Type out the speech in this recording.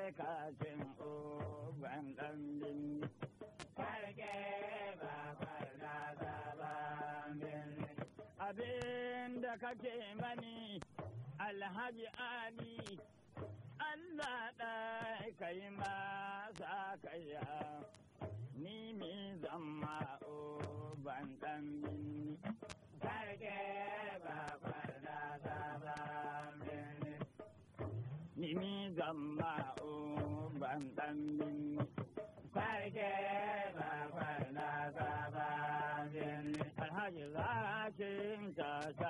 kacin uban ɗan binni. Sarki babar da sabon birni. Abin da kake mani Alhaji Ali, Allah ɗai kai masa kaya, ni mi zama uban ɗan binni. Sarki babar da sabon birni. Ni mi zama uban ɗan binni. Sarki babar da sabon birni. Alhaji zakin ta